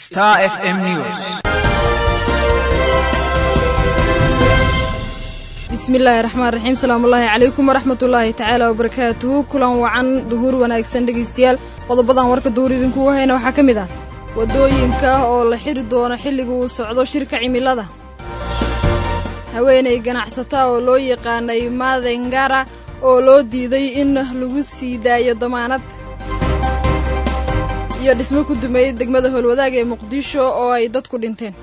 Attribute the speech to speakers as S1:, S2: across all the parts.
S1: Star FM News.
S2: bismillaahi raxmaan raxiim salaamullaahi calaykum waraxmatullaahi tacaala wabarakaatuhu kulan wacan duhuur wanaagsan dhegaystayaal qodobadan warka duhur idinkugu hayna waxaa ka mid ah waddooyinka oo la xiri doono xilliga uu socdo shirka cimilada haweenay ganacsata oo loo yaqaanay madengara oo loo diiday in lagu sii daayo damaanad iyo dhismo ku dumeeyey degmada howlwadaag ee muqdisho oo ay dadku dhinteen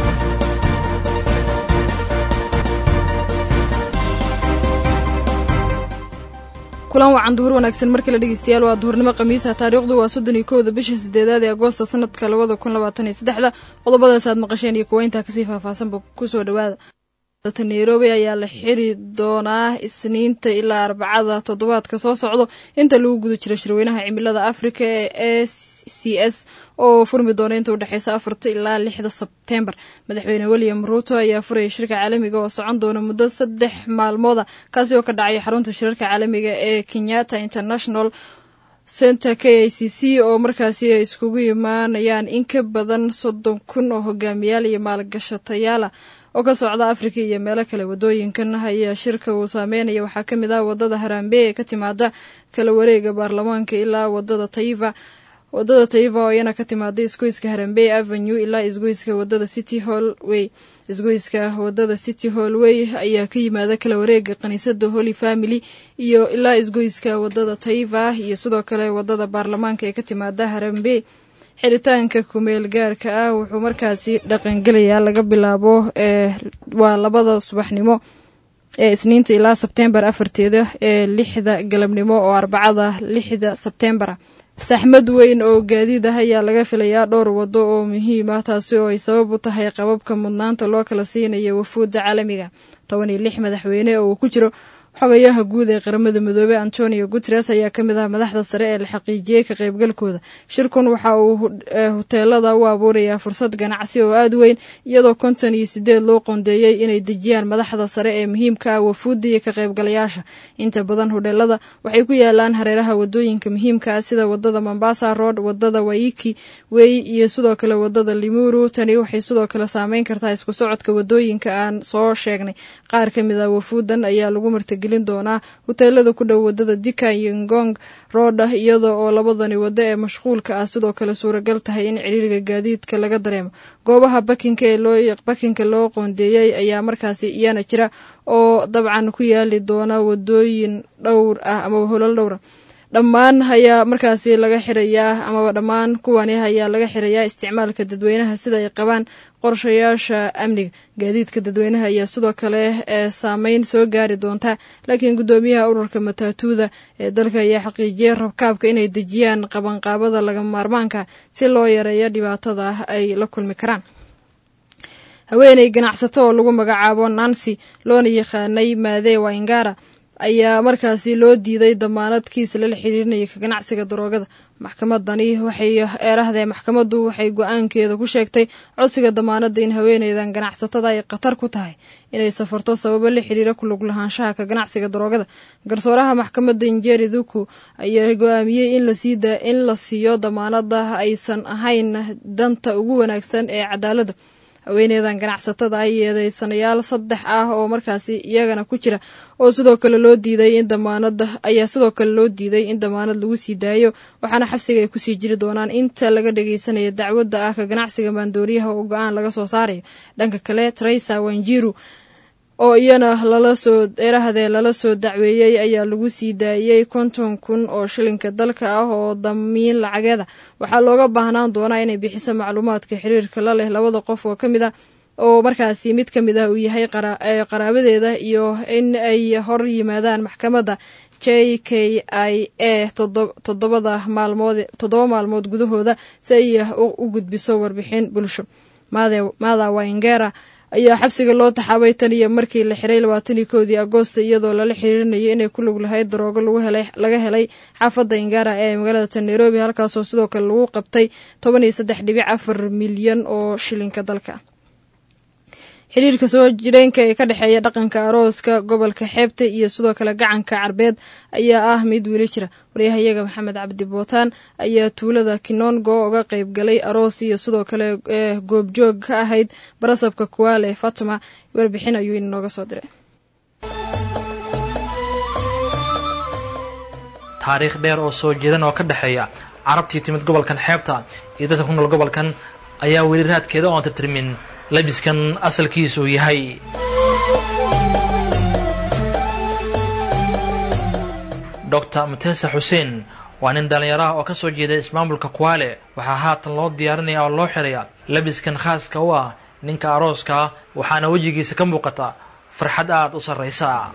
S2: kulan wacan duhur wanaagsan mar kale dhegeystayaal waa duhurnimo khamiisa taariikhdu waa soddon iyo kowda bisha sideedaad ee agoosta sanadka labada kun labaatan iyo saddexda qodobadaas aad maqasheen iyo kuwa intaa kasii faahfaahsanba kusoo dhawaada nairobi ayaa la xiri doonaa isniinta ilaa arbacada toddobaadka soo socdo inta lagu guda jiro shirweynaha cimilada afrika ee a c s oo furmi doona inta udhexeysa afarta ilaa lixda sebtembar madaxweyne william ruuto ayaa furaya shirka caalamiga oo socon doona muddo saddex maalmooda kaasi oo ka dhacaya xarunta shirarka caalamiga ee kenyatta international center k i c c oo markaasi ay iskugu imaanayaan in ka badan soddon kun oo hogaamiyaal iyo maalgashatayaala oo ka socda afrika iyo meelo kale wadooyinkan ayaa shirka uu saameynaya waxaa ka mid ah wadada harambe ee ka timaada kala wareega baarlamaanka ilaa wadada taiva wadada taiva oo iyana ka timaada isgoyska harambe avenue ilaa isgoyska wadada city hallway isgoyska wadada city hallway ayaa ka yimaada kala wareega kaniisada holy family iyo ilaa isgoyska wadada taiva iyo sidoo kale wadada baarlamaanka ee ka timaada harambe xiritaanka kumeel gaarka ah wuxuu markaasi dhaqangelayaa laga bilaabo ee waa labada subaxnimo ee isniinta ilaa sebtembar afarteeda ee lixda galabnimo oo arbacada lixda sebtembara saxmad weyn oo gaadiid ah ayaa laga filayaa dhowr waddo oo muhiim ah taasi oo ay sabab u tahay qababka mudnaanta loo kala siinayo wafuudda caalamiga toban iyo lix madaxweyne oo uu ku jiro xogayaha guud ee qaramada midoobey antonio guteres ayaa ka mid ah madaxda sare ee la xaqiijiyey ka qaybgalkooda shirkun waxa uu huteelada u abuurayaa fursad ganacsi oo aada weyn iyadoo konton iyo sideed loo qoondeeyey inay dejiyaan madaxda sare ee muhiimka ah wafuudda iyo ka qaybgalayaasha inta badan hudheelada waxay ku yaalaan hareeraha wadooyinka muhiimka ah sida wadada mombasa road wadada waiki wey iyo sidoo kale wadada limuru tani waxay sidoo kale saameyn kartaa isku socodka wadooyinka aan soo sheegnay qaar ka mid ah wafuudan ayaa lagu martageli doonaa huteelada ku dhow wadada dika iyo ngong roodha iyada oo labadani waddo ee mashquulka ah sidoo kale suuragal tahay in ciriiriga gaadiidka laga dareemo goobaha bakinka ee loo bakinka loo qoondeeyey ayaa markaasi iyana jira oo dabcan ku yaali doona wadooyin dhowr ah amaba holal dhowra dhammaan ayaa markaasi laga xirayaa amaba dhammaan kuwani ayaa laga xirayaa isticmaalka dadweynaha sida ay qabaan qorshayaasha amniga gaadiidka dadweynaha ayaa sidoo kale ee saameyn soo gaari doonta laakiin guddoomiyaha ururka mataatuuda ee dalka ayaa xaqiijiyey rabkaabka inay dejiyaan qabanqaabada laga maarmaanka si loo yareeyo dhibaatada ay la kulmi karaan haweeney ganacsato oo lagu magacaabo nancy loona yaqaanay maade waingara ayaa markaasi loo diiday damaanad kiis lala xiriirinaya ka ganacsiga daroogada maxkamadani waxay eerahdee maxkamaddu waxay go-aankeeda ku sheegtay codsiga damaanadda in haweeneydan ganacsatada ay khatar ku tahay inay safarto sababo la xiriira ku lug lahaanshaha ka ganacsiga daroogada garsooraha maxkamadda injeri duku ayaa go-aamiyey in la siiyo damaanada aysan ahayn danta ugu wanaagsan ee cadaaladda haweeneydan ganacsatada ah yeedeysanayaal saddex ah oo markaasi iyagana ku jira oo sidoo kale loo diiday in damaanada ayaa sidoo kale loo diiday in damaanad lagu sii daayo waxaana xabsiga ay kusii jiri doonaan inta laga dhageysanaya dacwadda ah ka ganacsiga maandooriyaha oo go-aan laga soo saarayo dhanka kale traysa wanjiru oo iyana lala soo eerahdee lala soo dacweeyey ayaa lagu sii daayey konton kun oo shilinka dalka ah oo damiin lacageeda waxaa looga baahnaan doonaa inay bixiso macluumaadka xiriirka la leh labada qof oo ka mid ah oo markaasi mid ka mid ah uu yahay qaraabadeeda iyo in ay hor yimaadaan maxkamadda j k i a toddobada maalmood toddoba maalmood gudahooda si ay u gudbiso warbixin bulsho maada waingera ayaa xabsiga loo taxaabay tan iyo markii la xiray labaatan iyo kowdii agoosta iyadoo lala xiriirinayo inay ku lug lahayd daroogo laga helay xaafadda ingara ee magaalada tan nairobi halkaasoo sidoo kale lagu qabtay toban iyo saddex dhibic afar milyan oo shilinka dalka xiriirka soo jireenka ee ka dhexeeya dhaqanka arooska gobolka xeebta iyo sidoo kale gacanka carbeed ayaa ah mid weli jira waryahayaga maxamed cabdi bootaan ayaa tuulada kinongo uga qayb galay aroos iyo sidoo kale goobjoog ka ahayd barasabka kuwaale fatma warbixin ayuu inooga soo diray
S1: taariikh dheer oo soo jeedan oo ka dhexeeya carabtii timid gobolkan xeebta iyo dadka ku nool gobolkan ayaa weli raadkeeda oon tirtirmin labiskan asalkiisu uu yahay doctor mutesa xuseen waa nin dhallinyaraha oo ka soo jeeda ismaamulka kuwaale waxaa haatan loo diyaarinaya oo loo xiraya labiskan khaaska u ah ninka arooska waxaana wejigiisa ka muuqata farxad aada u sarraysa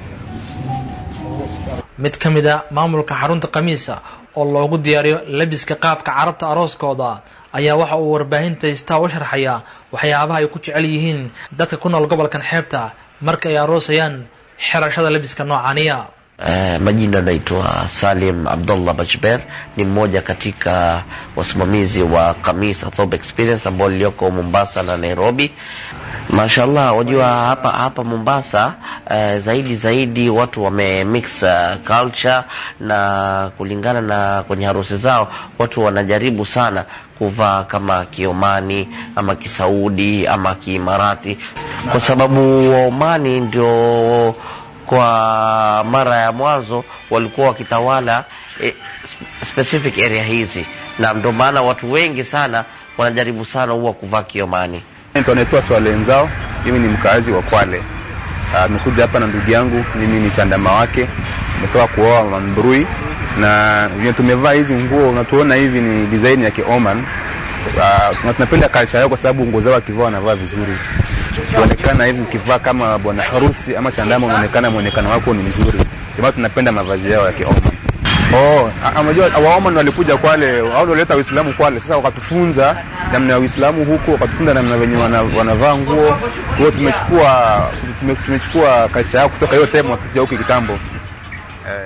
S1: mid ka mid a maamulka xarunta khamiisa oo loogu diyaariyo labiska qaabka carabta arooskooda ayaa waxa uu warbaahinta haystaa u sharxaya waxyaabaha ay ku jecel yihiin dadka ku nool gobolkan xeebta marka ay aroosayaan xirashada labiska noocaniya
S3: Uh, majina naitwa Salim Abdullah Bachber, ni mmoja katika wasimamizi wa Kamis Thobe Experience ambao lilioko Mombasa na Nairobi. Mashallah, wajua hapa hapa Mombasa uh, zaidi zaidi watu wame mix uh, culture na kulingana na kwenye harusi zao watu wanajaribu sana kuvaa kama Kiomani ama Kisaudi ama Kiimarati kwa sababu Waomani ndio kwa mara ya mwanzo walikuwa wakitawala eh, specific area hizi, na ndio maana watu wengi sana wanajaribu sana huwa kuvaa Kiomani.
S4: Naitwa Swale Nzao, mimi ni mkaazi wa Kwale. Nimekuja hapa na ndugu yangu, mimi ni chandama wake, nimetoka kuoa Mambrui na vile tumevaa hizi nguo unatuona hivi ni design ya Kioman. Uh, tunapenda culture yao kwa sababu nguo zao wakivaa wanavaa vizuri kuonekana hivi ukivaa kama bwana harusi ama chandama unaonekana muonekano wako ni mzuri. Ndio tunapenda mavazi yao ya Kioman. Oh, unajua Waoman walikuja Kwale, au ndio walileta Uislamu Kwale. Sasa wakatufunza namna ya Uislamu huko, wakatufunza namna venye wanavaa nguo. Kwa hiyo tumechukua tumechukua kaisha yao kutoka hiyo tema kuja huko kitambo. Eh.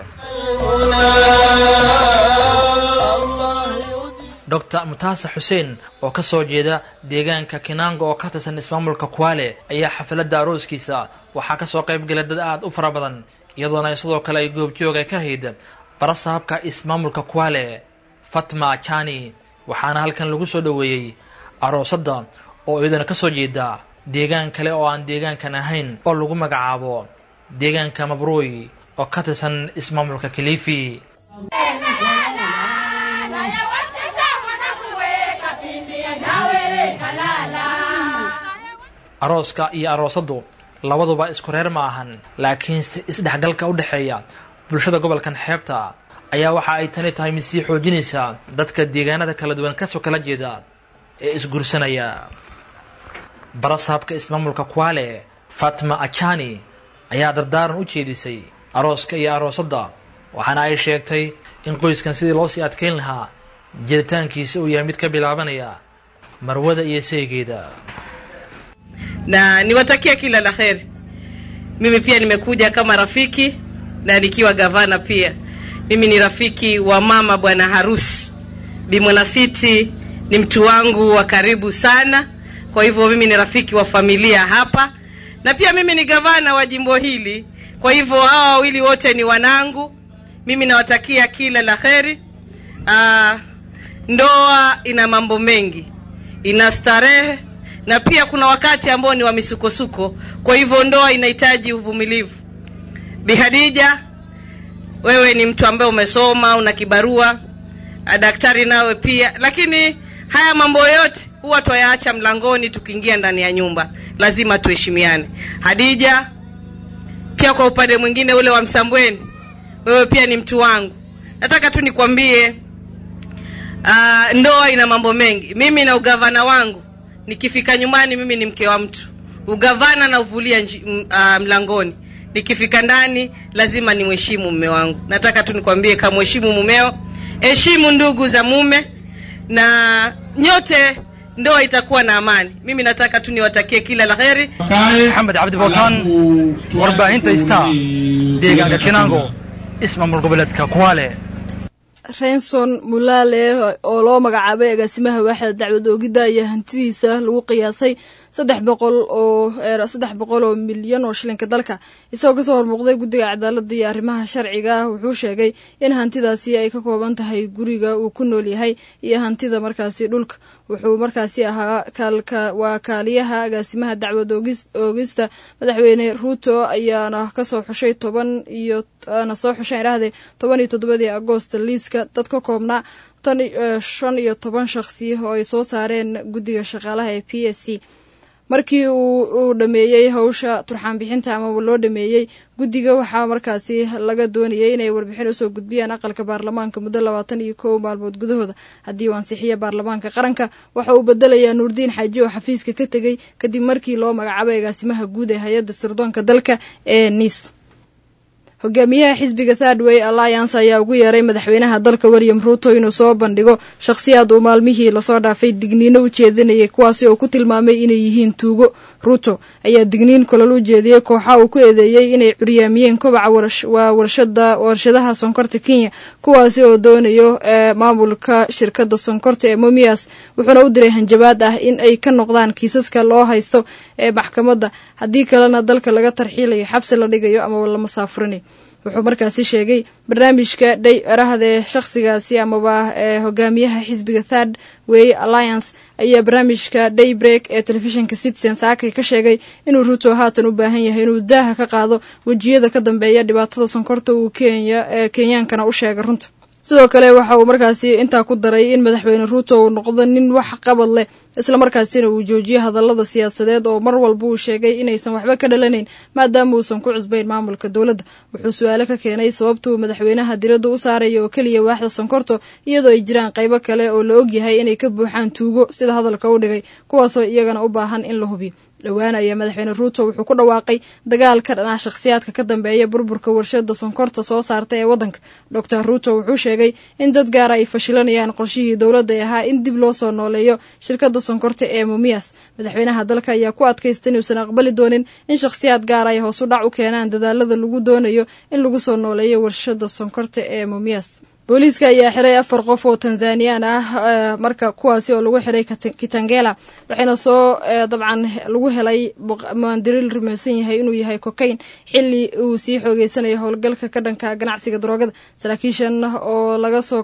S1: doctor mutaase xuseen oo ka soo jeeda deegaanka kinango oo ka tirsan ismaamulka kuwaale ayaa xafladda arooskiisa waxaa kasoo qayb galay dad aada u fara badan iyadoona sidoo kale ay goobjoog ay ka hayd barasahabka ismaamulka kuwaale fatma ajani waxaana halkan lagu soo dhoweeyey aroosadda oo iyadana kasoo jeeda deegaan kale oo aan deegaankan ahayn oo lagu magacaabo deegaanka mabruuy oo ka tirsan ismaamulka kilifi arooska iyo aroosaddu labaduba isku reer ma ahan laakiinse isdhexgalka u dhexeeya bulshada gobolkan xeebta ayaa waxa ay tani tahay mid sii xoojinaysa dadka deegaanada kala duwan kasoo kala jeeda ee isguursanaya barasaabka ismaamulka kuwaale fatma ajani ayaa dardaaran u jeedisay arooska iyo aroosadda waxaana ay sheegtay in qoyskan sidii loo sii adkeyn lahaa jiritaankiisa uu yahay mid ka bilaabanaya marwada iyo saygeeda
S5: na niwatakia kila la heri. Mimi pia nimekuja kama rafiki na nikiwa gavana pia. Mimi ni rafiki wa mama bwana harusi Bi Mwanasiti, ni mtu wangu wa karibu sana. Kwa hivyo mimi ni rafiki wa familia hapa, na pia mimi ni gavana wa jimbo hili. Kwa hivyo hawa wawili wote ni wanangu. Mimi nawatakia kila la heri. Ah, ndoa ina mambo mengi, ina starehe na pia kuna wakati ambao ni wa misukosuko. Kwa hivyo ndoa inahitaji uvumilivu. Bi Hadija, wewe ni mtu ambaye umesoma, una kibarua, daktari nawe pia, lakini haya mambo yote huwa twayaacha mlangoni tukiingia ndani ya nyumba. Lazima tuheshimiane. Hadija, pia kwa upande mwingine ule wa Msambweni, wewe pia ni mtu wangu. Nataka tu nikwambie, uh, ndoa ina mambo mengi. Mimi na ugavana wangu nikifika nyumbani mimi ni mke wa mtu ugavana na uvulia nji, m, uh, mlangoni nikifika ndani lazima nimheshimu mume wangu nataka tu nikwambie kamheshimu mumeo heshimu ndugu za mume na nyote ndoa itakuwa na amani mimi nataka tu niwatakie kila la heri
S1: maxamed cabdi bootaan warbaahinta star deegaanka kinango ismaamul goboleedka kuwaale
S2: renson mulaale oo loo magacaabay agaasimaha waaxda dacwad oogidda ayaa hantidiisa lagu qiyaasay saddex boqol oo saddex boqol oo milyan oo shilinka dalka isagoo kasoo hormuuqday guddiga cadaaladda iyo arrimaha sharciga ah wuxuu sheegay in hantidaasi ay ka kooban tahay guriga uu ku nool yahay iyo hantida markaasi dhulka wuxuu markaasi ahaa waa kaaliyaha agaasimaha dacwad oogista madaxweyne ruuto ayaana kasoo xushay toban iyo na soo xushay idhahdee toban iyo toddobadii agoosta liiska dad ka koobnaa tan shan iyo toban shakhsi oo ay soo saareen guddiga shaqaalaha ee p s c markii uu dhameeyey hawsha turxaan bixinta amaba loo dhameeyey guddiga waxaa markaasi laga doonayay inay warbixin usoo gudbiyaan aqalka baarlamaanka muddo labaatan iyo kow maalmood gudahooda haddii uu ansixiya baarlamaanka qaranka waxa uu bedelayaa nuurdiin xaaji oo xafiiska ka tegey kadib markii loo magacaabay agaasimaha guud ee hay-adda sirdoonka dalka ee niis hogaamiyaha xisbiga thirdway alliance ayaa ugu yeeray madaxweynaha dalka william ruuto inuu soo bandhigo shakhsiyaad uu maalmihii lasoo dhaafay digniino u jeedinayay kuwaasi oo ku tilmaamay inay yihiin tuugo ruuto ayaa digniin kolol u jeediyey kooxa uu ku eedeeyey inay curyaamiyeen kobaca waa warshadaha sonkorta kenya kuwaasi oo doonayo maamulka shirkadda sonkorta ee momias wuxuuna u diray hanjabaad ah in ay ka noqdaan kiisaska loo haysto ee maxkamadda haddii kalena dalka laga tarxiilayo xabsi la dhigayo amaba la masaafurinayo wuxuu markaasi sheegay barnaamijka dhay erahdee shakhsigaasi amaba ee hogaamiyaha xisbiga third way alliance ayaa barnaamijka daybreak ee telefishinka citizen saakay ka sheegay inuu ruuto haatan u baahan yahay inuu daaha ka qaado wejiyada ka dambeeya dhibaatada sonkorta uu kenya kenyaankana u sheegay runta sidoo kale waxa uu markaasi intaa ku daray in madaxweyne ruuto uu noqdo nin wax qabad leh islamarkaasina uu joojiyo hadallada siyaasadeed oo mar walba uu sheegay inaysan waxba ka dhalanayn maadaama uusan ku cusbayn maamulka dowladda wuxuu su-aalo ka keenay sababta uu madaxweynaha diradda u saaraya oo keliya waaxda sonkorto iyadoo ay jiraan qaybo kale oo la ogyahay inay ka buuxaan tuugo sida hadalka u dhigay kuwaasoo iyagana u baahan in la hubiyo dhowaan ayaa madaxweyne ruuto wuxuu ku dhawaaqay dagaal ka dhanah shakhsiyaadka ka dambeeya burburka warshada sonkorta soo saarta ee waddanka doctor ruuto wuxuu sheegay in dad gaara ay fashilanayaan qorshihii dowladda ee ahaa in dib loo soo nooleeyo shirkadda sonkorta ee mumias madaxweynaha dalka ayaa ku adkaysta inuusan aqbali doonin in shakhsiyaad gaara ay hoos u dhac u keenaan dadaalada lagu doonayo in lagu soo nooleeyo warshada sonkorta ee mumias booliiska ayaa xiray afar qof oo tanzaniyaan ah marka kuwaasi oo lagu xiray kitangela waxayna soo dabcan lagu helay maandiril rumaysan yahay inuu yahay cocain xili uu sii xoogeysanayo howlgalka ka dhanka ganacsiga daroogada saraakiishan oo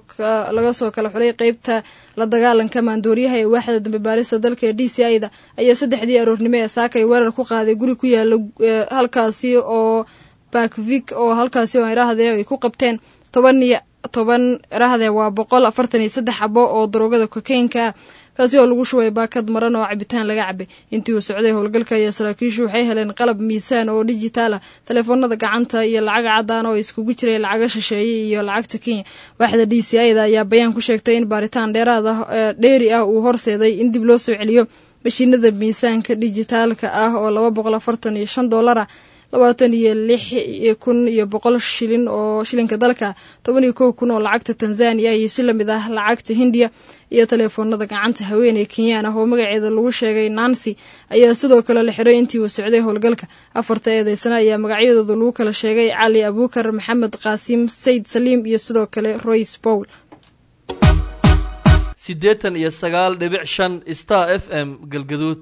S2: laga soo kala xulay qeybta la dagaalanka maandooriyaha ee waaxda dambe baarista dalka ee d c i da ayaa saddexdii aroornimo ee saakay weerar ku qaaday guri ku yaala halkaasi oo bakvik oo halkaasi oo idhaahdee ay ku qabteen toban iyo toban rahdee waa boqol afartan iyo saddex xabo oo daroogada kokaynka kaasi oo lagu shubay baakad maran oo cabitaan laga cabay intii uu socday howlgalka ayaa saraakiishu waxay heleen qalab miisaan oo dijitaal ah taleefoonada gacanta iyo lacag cadaan oo iskugu jiray lacaga shisheeye iyo lacagta kenya waaxda d c i da ayaa bayaan ku sheegtay in baaritaan dheeraad ah dheeri ah uu horseeday in dib loo soo celiyo mashiinada miisaanka dijitaalka ah oo laba boqol afartan iyo shan dollar ah labaatan iyo lix kun iyo boqol shilin oo shilinka dalka toban iyo kow kun oo lacagta tanzaniya iyo si lamid ah lacagta hindiya iyo taleefoonada gacanta haweeney kenyaan ah oo magaceeda lagu sheegay nancy ayaa sidoo kale la xiray intii uu socday howlgalka afarta eedeysana ayaa magacyadooda lagu kala sheegay cali abuukar maxamed qaasim sayid saliim iyo sidoo kale royce bowl
S6: siddeetan iyo sagaal dhibic shan star f m galgaduud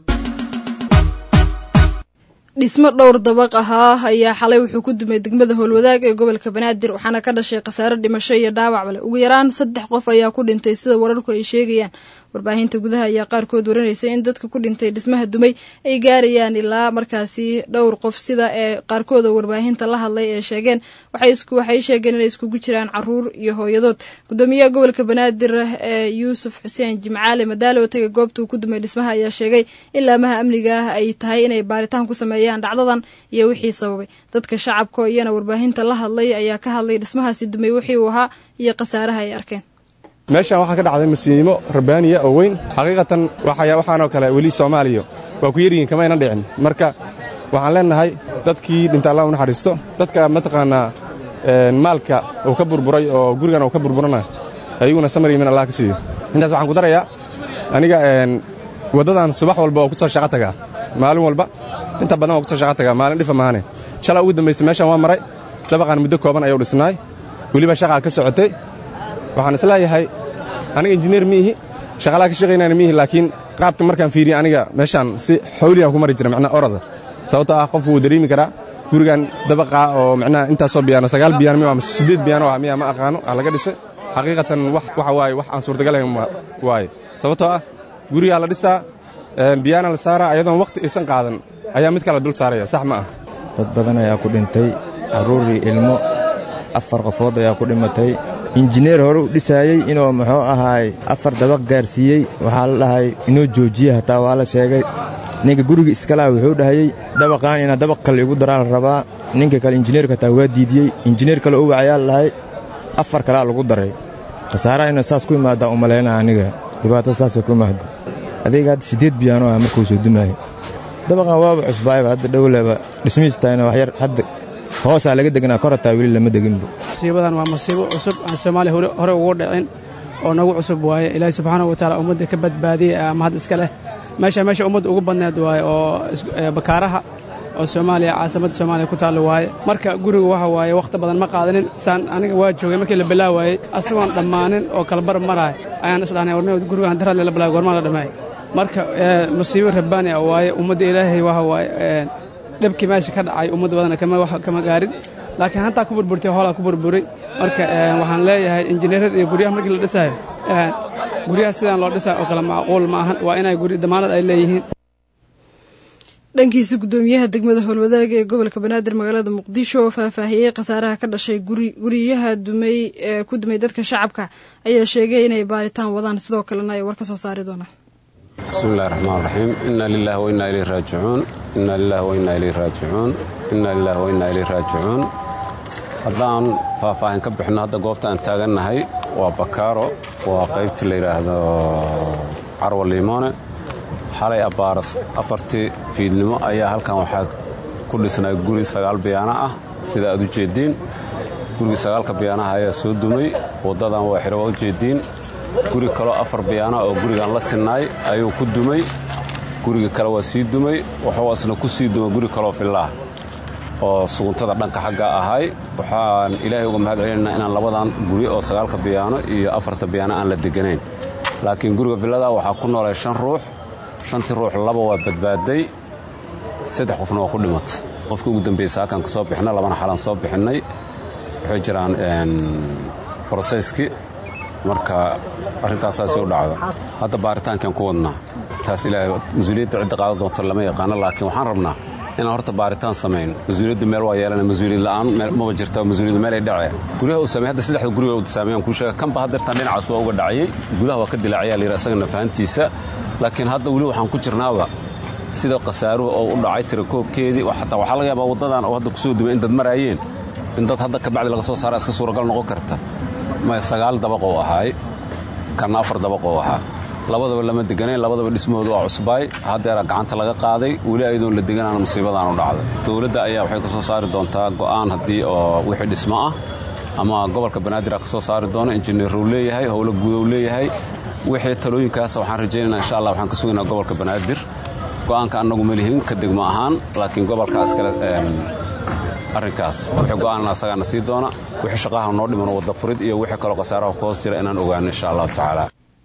S2: dhismo dhowr dabaq ahaa ayaa xalay wuxuu ku dumay degmada howlwadaag ee gobolka banaadir waxaana ka dhashay khasaare dhimasho iyo dhaawac leh ugu yaraan saddex qof ayaa ku dhintay sida wararku ay sheegayaan warbaahinta gudaha ayaa qaarkood waranaysa in dadka ku dhintay dhismaha dumay ay gaarayaan ilaa markaasi dhowr qof sida ee qaarkooda warbaahinta la hadlay ee sheegeen waxay sheegeen inay iskugu jiraan caruur iyo hooyadood gudoomiyaha gobolka banaadir ee yuusuf xuseen jimcaale madaalo taga goobta uu ku dumay dhismaha ayaa sheegay in laamaha amniga ah ay tahay inay baaritaan ku sameeyaan dhacdadan iyo wixii sababay dadka shacabka iyana warbaahinta la hadlay ayaa ka hadlay dhismahaasi dumay wixii uu ahaa iyo khasaaraha ay arkeen
S7: meeshaan waxaa ka dhacday masiimo rabbaaniya oo weyn xaqiiqatan waxaanoo kale weli soomaaliya waa ku yaryihiin kama aynan dhicin marka waxaan leennahay dadkii dhinta allah u naxariisto dadka mataqaannaa maalka uu ka burburay oo gurigan uu ka burburana ayaguna samar yimin allah ka siiyo intaas waxaan ku darayaa aniga waddadan subax walba oo ku soo shaqo tagaa maalin walba inta badan waa ku soo shaqo tagaa maalin dhifa maahane shalaa ugu dambaysa meeshaan waa maray dabaqaan muddo kooban ayuu dhisnaay weliba shaqaa ka socotay waxaan isleeyahay aniga injineer miihi shaqalaha ka shaqaynayna miihi laakiin qaabka markaan fiiriye aniga meeshaan si xawliyaan ku mari jira macnaha orada sababtoo ah qofku wuu dareemi karaa gurigan dabaqaa oo macnaha intaasoo biyaano sagaal biyaano miya ama siddeed biyaano ah miya ma aqaano ah laga dhisay xaqiiqatan wax waxa waaye wax aan suurtagalayn waaye sababtoo ah gurigaa la dhisaa biyaana la saaraa ayadoon wakhti aysan qaadan ayaa mid kale dul saaraya sax ma ah
S8: dad badan ayaa ku dhintay carruur iyo ilmo afar qofood ayaa ku dhimatay injineer hore u dhisaayey inuu muxuu ahaay afar dabaq gaarsiiyey waxaa la dhahay inuu joojiye hataa waa la sheegay ninka guriga iskalaha wuxuu dhahayey dabaqaan inaa dabaq kale igu daraa la rabaa ninka kale injineerka hataa waa diidiyey injineer kale u wacayaa la dhahay afar kalea lagu daray khasaaraha inuu saas ku imaadaa u malaynaa aniga dhibaato saasay ku imaada adayga hadda siddeed biyaano ah markuu soo dumaayay dabaqan waaba cusbaayba hadda dhowleba dhismihiistahayna waxyar hadda hoosaa laga deganaa kor hataa weli lama deginba
S9: musiibadan waa musiibo cusub aan soomaaliya hore ugu dhicin oo nagu cusub waaye ilaahay subxaana wa tacaala ummadda ka badbaadiyey ama had iska leh meesha meesha ummadda ugu badneed waaye oo bakaaraha oo soomaaliya caasimadda soomaaliya ku taallo waaye marka guriga waxa waaye wakhti badan ma qaadanin saan aniga waa joogay markii la bilaawaayey asagoon dhammaanin oo kalabar maraay ayaan isdhahnay warni gurigaan darradle la bilaaway gormaa la dhammeey marka musiibo rabbaani ah waaye ummadda ilaahay waxa waaye dhibkii meesha ka dhacay ummad badana kama gaarin laakiin hantaa ku burburtay hoolaa ku burburay marka waxaan leeyahay injineerada iyo guryaha markii la dhisayo guryaha sidaan loo dhisayo oo kale macquul ma ahan waa inay guri damaanad ay leeyihiin
S2: dhankiisa guddoomiyaha degmada howlwadaaga ee gobolka banaadir magaalada muqdisho oo faahfaahiyey khasaaraha ka dhashay guryaha dumay ee ku dumay dadka shacabka ayaa sheegay inay baaritaan wadaan sidoo kalena ay war ka soo saari doonaan
S10: bismi illahi raxmaan raxiim inna lilah wa innaa ilayh raajicuun inna lilah wa innaa ilayh raajicuun inna lilah wa innaa ilayh raajicuun haddaan faahfaahin ka bixinno hadda goobta aan taagannahay waa bakaaro waa qaybtii la yidhaahdo carwa liimoone xalay abbaaras afartii fiidnimo ayaa halkan waxaa ku dhisnay guri sagaal biyaano ah sida aad u jeeddiin gurigii sagaalka biyaanaha ayaa soo dumay waddadan waa xidho waa u jeeddiin guri kaloo afar biyaana oo gurigan la sinnaay ayuu ku dumay guriga kale waa sii dumay wuxuu asna ku sii dumay guri kaloo fillaah oo suguntada dhanka xagga ahay waxaan ilaahay uga mahad celinaynaa inaan labadan guri oo sagaalka biyaano iyo afarta biyaano aan la deganayn laakiin guriga villadaa waxaa ku noolay shan ruux shantii ruux laba waa badbaaday saddex qofna waa ku dhimatay qofkii ugu dambaysa halkaan ka soo bixinay labana xalaan soo bixinnay waxay jiraan broseskii marka arrintaasaasi u dhacda hadda baaritaankaan ku wadnaa taas ilaahay mas-uuliyadda cidda qaadan doonto lama yaqaano laakiin waxaan rabnaa inaan horta baaritaan samayn mas-uuliyaddu meel waa yeelana mas-uuliyad la'aan maba jirta mas-uuliyaddu meel ay dhacee guryaha uu sameey hadda saddexda guriga uu sameeyaan kuu sheega kanba haddeertaan dhinacaas waa uga dhacayay gudaha waa ka dilaacayaa la yidhi asagana fahantiisa laakiin hadda weli waxaan ku jirnaaba sida khasaaruhu oo u dhacay tirakoobkeedii xataa waxaa laga yaabaa waddadan oo hadda kusoo dumay in dad maraayeen in dad hadda kabacdi laga soo saara iska suuragal noqon karta maya sagaal dabaqoo ahaay kanna afar dabaqoo ahaa labadaba lama deganayn labadaba dhismahoodu waa cusbaay haddeera gacanta laga qaaday weli ayadoon la deganaana musiibadaan u dhacday dowladda ayaa waxay ka soo saari doontaa go'aan haddii oo wixii dhismo ah ama gobolka banaadir a ka soo saari doono injineeruu leeyahay howlo guudou leeyahay wixii talooyinkaas waxaan rajaynaynaa insha allah waxaan ka sugaynaa gobolka banaadir go'aanka annagu ma lihin ka degmo ahaan laakiin gobolka iskale arrinkaas wixii go'aanna asagaana sii doona wixii shaqaha noo dhimano wadda furid iyo wixii kaloo khasaaraha ku hoos jira inaan ogaano insha allahu tacaala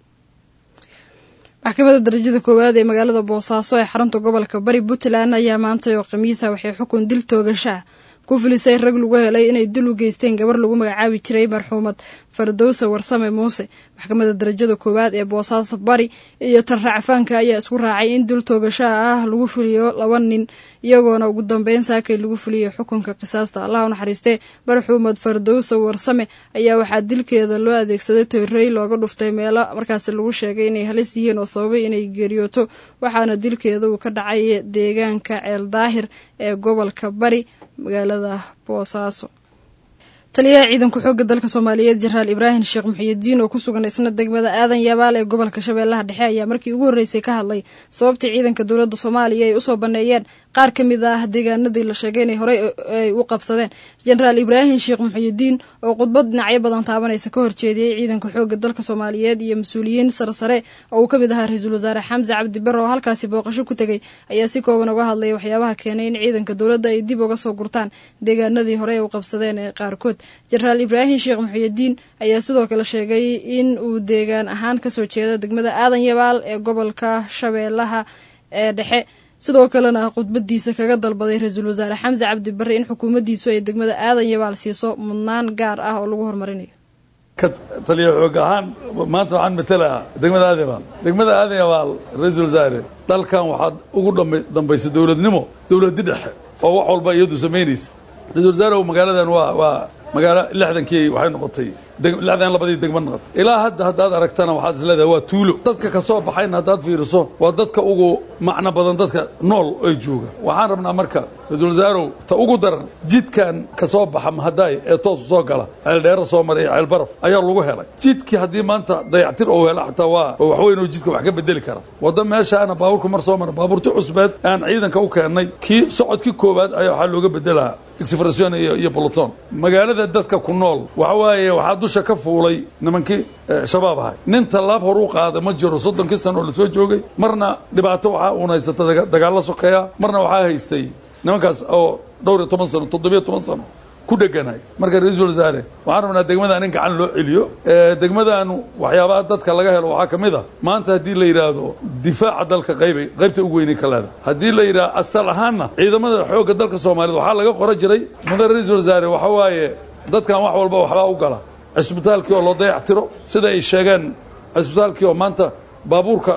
S2: maxkamadda darajada koowaad ee magaalada boosaaso ee xarunta gobolka bari puntland ayaa maantay oo khamiisa waxay xukun dil toogashaa ku filisay rag lagu helay inay dil u geysteen gabar lagu magacaabi jiray marxuumad fardowsa warsame muuse maxkamadda darajada koowaad ee boosaaso bari iyo tan racfaanka ayaa isku raacay in dil toogashaa ah lagu fuliyo laba nin iyagoona ugu dambeyn saakay lagu fuliyay xukunka qisaasta allah u naxariistee marxuumad fardowsa warsame ayaa waxaa dilkeeda loo adeegsaday toorey looga dhuftay meelo markaasi lagu sheegay inay halis yihiin oo sababay inay geeriyooto waxaana dilkeeda uu ka dhacay deegaanka ceel daahir ee gobolka bari magaalada boosaaso taliyaha ciidanka xoogga dalka soomaaliyeed jenaraal ibraahim sheekh muxiyidiin oo ku sugan isna degmada aadan yabaal ee gobolka shabeellaha dhexe ayaa markii ugu horreysay ka hadlay sababtii ciidanka dowladda soomaaliya ay usoo banneeyeen qaar ka mid ah deegaanadii la sheegay inay horey ay u qabsadeen jenaraal ibraahim sheekh muxuyidiin oo khudbad dhinacyo badan taabanaysa ka horjeediyey ciidanka xoogga dalka soomaaliyeed iyo mas-uuliyiin sarsare oo uu ka mid ahaa ra-iisul wasaare xamse cabdi bare oo halkaasi booqasho ku tegey ayaa si kooban uga hadlaya waxyaabaha keenay in ciidanka dowladda ay dib uga soo gurtaan deegaanadii horey u qabsadeen ee qaarkood jenaraal ibraahim sheekh muxuyidiin ayaa sidoo kale sheegay in uu deegaan ahaan kasoo jeedo degmada aadan yabaal ee gobolka shabeellaha ee dhexe sidoo kalena khudbadiisa kaga dalbaday ra-iisul wasaare xamse cabdi bare in xukuumaddiisu ay degmada aadan yabaal siiso mudnaan gaar ah oo lagu horumarinayo
S11: ka taliya xoog ahaan maanta waxaan matalaha degmada aadan yabaal degmada aadan yabaal ra-iisul wasaare dalkan waxaad ugu dambaysa dowladnimo dowladi dhexe oo wax walba iyadu samaynaysa ra-isul wasaare magaaladan waa waa magaalo lixdankii waxay noqotay lixdan labadii degmo noqotay ilaa hadda haddaad aragtana waxaad isleedahay waa tuulo dadka ka soo baxayna haddaad fiiriso waa dadka ugu macno badan dadka nool ay jooga waxaan rabnaa marka ra-iisul wasaarow ta ugu daran jidkan ka soo baxa mahadaay ee toosu soo gala ceeldheero soo maray ceelbaraf ayaa lagu helay jidkii haddii maanta dayactir ou hela xataa waa waxweyn oo jidka wax ka bedeli kara wadda meeshaana baabuurka mar soo mara baabuurti cusbeed aan ciidanka u keennay kii socodkii koowaad ayaa waxaa looga bedelaa exfrasion iyo iyo boloton magaalada dadka ku nool waxa waaye waxaa dusha ka fuulay nimankii shabaab ahay nin tallaab hor u qaada ma jiro soddonkii sano oo lasoo joogay marna dhibaato waxaa uun haysata dagaalla sokeeya marna waxaa haystay nimankaas oo dhowr iyo toban sano toddobiyo toban sano ku dheganahay marka ra-iisul wasaare waxaan rabnaa degmadan in gacan loo celiyo degmadaanu waxyaabaha dadka laga helo waxaa ka mid a maanta haddii la yidhaahdo difaaca dalka qaybay qaybta ugu weynay ka leeda haddii la yidhahdo asal ahaanna ciidamada xoogga dalka soomaaliyed waxaa laga qoran jiray mudan ra-iisul wasaare waxa waaye dadkan wax walba waxbaa u gala cisbitaalkii oo loo dayactiro sida ay sheegeen cisbitaalkii oo maanta baabuurka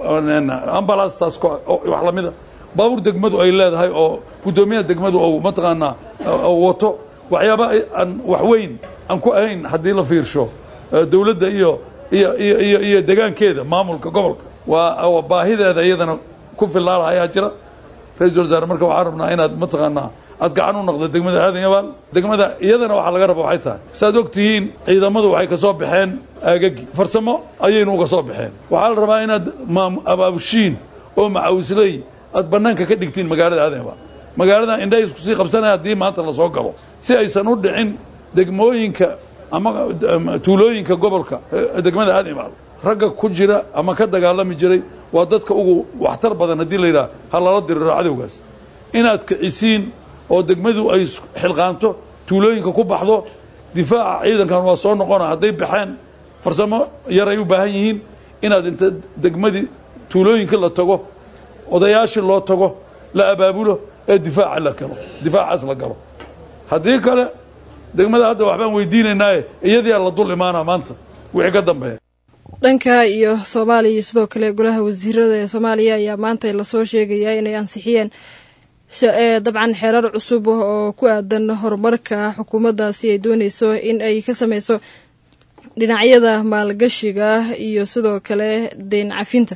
S11: ambalastaas wax lamida baabuur degmadu ay leedahay oo guddoomiyaha degmadu ou mataqaanaa wato waxyaaba aan wax weyn aan ku ahayn haddii la fiirsho dowladda iyo iyo iyo iyo iyo degaankeeda maamulka gobolka waa baahideeda iyadana ku filaala ayaa jira ra-iisul wasaare marka waxaan rabnaa inaad mataqaanaa aad gacan u noqdo degmada aadan yabaal degmada iyadana waxaa laga raba waxay tahay saaad og tihiin ciidamadu waxay ka soo baxeen aagagii farsamo ayaynu uga soo baxeen waxaa la rabaa inaad abaabushiin oo macawisley aad bannaanka ka dhigtiin magaalada aadan yabaal magaalada indhaha isku sii qabsanaya haddii maanta lasoo galo si aysan u dhicin degmooyinka ama tuulooyinka gobolka degmada aadan yabaal ragga ku jira ama ka dagaalami jiray waa dadka ugu waxtar badan haddii la yidhaha ha lala diriro cadowgaas inaad kicisiin oo degmadu ay xilqaanto tuulooyinka ku baxdo difaaca ciidankan waa soo noqona hadday baxeen farsamo yaray u baahan yihiin inaad inta degmadii tuulooyinka la tago odayaashii loo tago la abaabulo ee difaaca la galo difaacaas la galo haddii kale degmada hadda waxbaan weydiinaynaaye iyadiyaa la dul imaanaa maanta wixii ka dambeeya
S2: dhanka iyo soomaaliya iyo sidoo kale golaha wasiirada ee soomaaliya ayaa maanta lasoo sheegayaa inay ansixiyeen dabcan xeerar cusub oo ku aadan horumarka xukuumaddaasi ay dooneyso in ay ka sameyso dhinacyada maalgashiga iyo sidoo kale deyn cafinta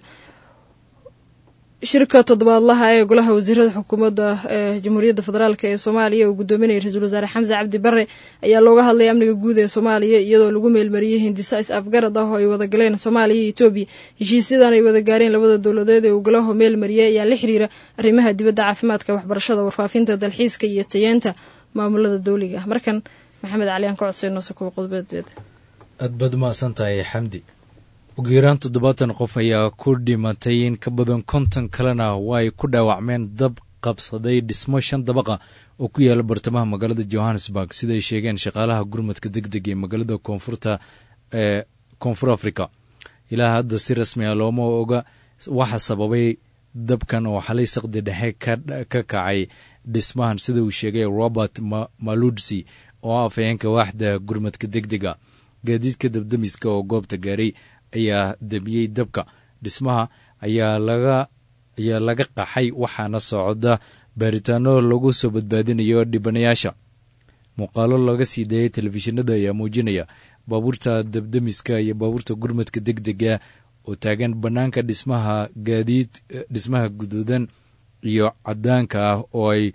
S2: shirka toddobaadlaha ee golaha wasiirada xukuumadda ee jamhuuriyadda federaalk ee soomaaliya uu gudoominayay ra-iisul wasaare xamse cabdi bare ayaa looga hadlay amniga guud ee soomaaliya iyadoo lagu meelmariyey hindisa is afgarad ah oo ay wada galeen soomaaliya iyo etoobiya heshiisyadan ay wada gaareen labada dowladeed ee uu golaho meelmariyey ayaa la xiriira arrimaha dibadda caafimaadka waxbarashada warfaafinta dalxiiska iyo tayeenta maamulada dowliga ah markan maxamed cali aan ka codsayno sukuwa qodbeedbeed
S12: aad baad umahadsan tahay xamdi ugu yaraan toddobaatan qof ayaa ku dhimatay in ka badan konton kalena waa ay ku dhaawacmeen dab qabsaday dhismo shan dabaqa oo ku yaala bartamaha magaalada johannesburg siday sheegeen shaqaalaha gurmadka deg deg ee magaalada koonfurta ee koonfur africa ilaa hadda si rasmi ah looma oga waxa sababay dabkan oo xalay saqdi dhexe ka kacay dhismahan sida uu sheegay robert maludsi oo afhayeenka waaxda gurmadka deg dega gaadiidka dabdamiska oo goobta gaaray ayaa debiyey dabka dhismaha ayaa laga ayaa laga qaxay waxaana socda baaritaano lagu soo badbaadinayo dhibanayaasha muuqaalo laga sii daeyay telefishinada ayaa muujinaya baabuurta dabdamiska iyo baabuurta gurmadka deg dega oo taagan bannaanka dhismaha gaadiid dhismaha guduudan iyo cadaanka ah oo ay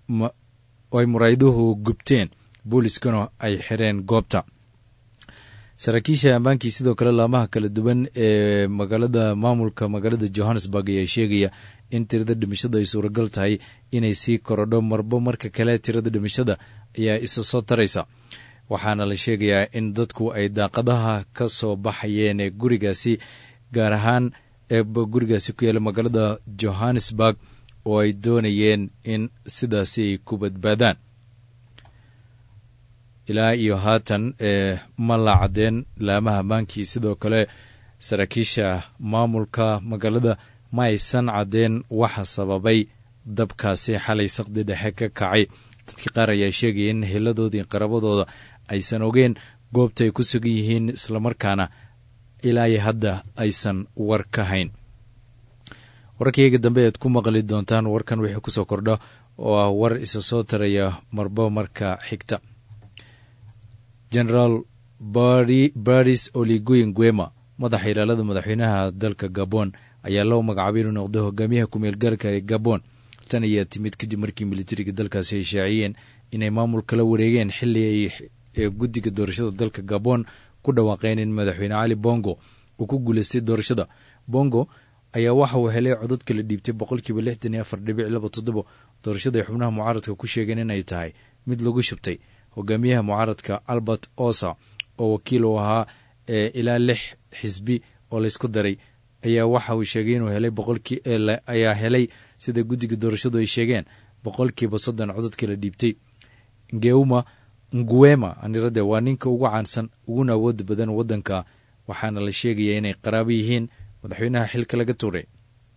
S12: oo ay murayduhu gubteen booliiskuna ay xireen goobta saraakiisha ammaankii sidoo kale laamaha kala duwan ee magaalada maamulka magaalada johannesburg ayaa sheegaya in tirada dhimashada ay suuragal tahay inay sii korodho marbo marka kale tirada dhimashada ayaa isa soo taraysa waxaana la sheegayaa in dadku ay daaqadaha ka soo baxayeen ee gurigaasi gaar ahaan ee gurigaasi ku yaala magaalada johannesburg oo ay doonayeen in sidaasi ay ku badbaadaan ilaa iyo haatan ee ma la caddeen laamaha ammaankii sidoo kale saraakiisha maamulka magaalada ma aysan caddeen waxa sababay dabkaasi xalay saqdi dhexe ka kacay dadkii qaar ayaa sheegaya in hiladoodii qarabadooda aysan ogeen goobta ay ku sugan yihiin islamarkaana ilaa iyo hadda aysan war ka hayn wararkayga dambe aad ku maqli doontaan warkan wixii kusoo kordha oo ah war isa soo taraya marba marka xigta generaal baris oligoyin guema madaxa ilaalada madaxweynaha dalka gabon ayaa loo magacaabay inuu noqdo hogaamiyaha kumeel gaarka ee gabon tan ayaa timid kadib markii militariga dalkaasi ay shaaciyeen inay maamul kala wareegeen xili ay guddiga doorashada dalka gabon ku dhawaaqeen in madaxweyne cali bongo uu ku guuleystay doorashada bongo ayaa waxa uu helay codad kala dhiibtay boqolkiiba lixdan iyo afar dhibic laba toddobo doorashada ay xubnaha mucaaradka ku sheegeen inay tahay mid lagu shubtay hogaamiyaha mucaaradka albert osa oo wakiil uu ahaa ee ilaa lix xisbi oo laysku daray ayaa waxa uu sheegay inuu helay boqolkii ayaa helay sida guddiga doorashadu ay sheegeen boqolkiiba soddon codod kala dhiibtay ngeuma nguema anirade waa ninka ugu caansan uguna awooda badan waddanka waxaana la sheegaya inay qaraabo yihiin madaxweynaha xilka laga tuuray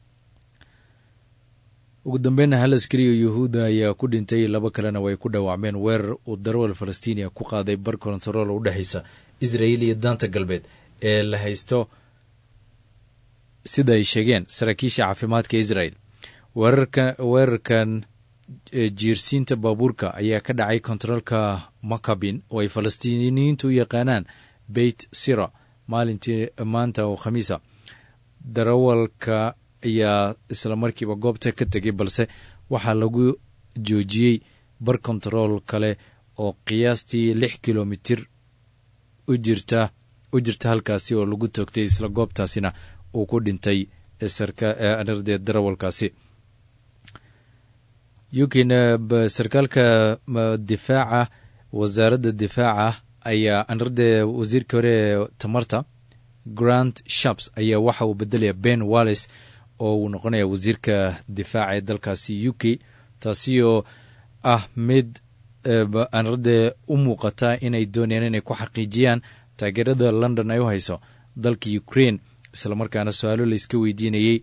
S12: ugu dambeynna hal askari oo yuhuudda ayaa ku dhintay laba kalena way ku dhaawacmeen weerar uu darwal falastiiniya ku qaaday bar kontarool u dhexaysa israa'iil iyo daanta galbeed ee la haysto sida ay sheegeen saraakiisha caafimaadka israel weerarkan jiirsiinta baabuurka ayaa ka dhacay kontaroolka makabin oo ay falastiiniyiintu u yaqaanaan beit sira maalintii maanta oo khamiisa darawalka ayaa isla markiiba goobta ka tegay balse waxaa lagu joojiyey bar kontarool kale oo qiyaastii lix kilomitir u jirta u jirta halkaasi oo lagu toogtay isla goobtaasina uu ku dhintay sarde darawalkaasi ukina sarkaalka difaaca wasaaradda difaaca ayaa anarde wasiirka hore ee tamarta grant shaps ayaa waxa uu bedelaya ben wallis oo uu noqonaya wasiirka difaaca ee dalkaasi u k taasi oo ah mid anarde u muuqata inay doonayaan inay ku xaqiijiyaan taageerada london ay u hayso dalka ukraine islamarkaana su-aalo layska weydiinayey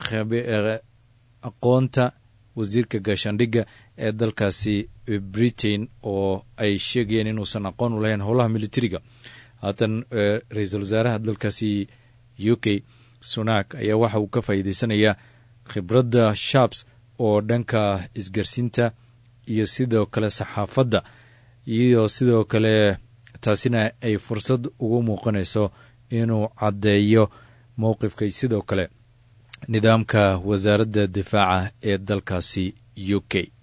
S12: aqoonta wasiirka gaashaandhigga ee dalkaasi britain oo ay sheegayeen inuusan aqoon u lahayn howlaha militariga haatan ra-iisul wasaaraha dalkaasi u k sunak ayaa waxa uu ka faa'iideysanayaa khibradda shabs oo dhanka isgarsiinta iyo sidoo kale saxaafadda iyo sidoo kale taasina ay fursad ugu muuqanayso inuu caddeeyo mowqifkay sidoo kale nidaamka wasaaradda difaaca ee dalkaasi u k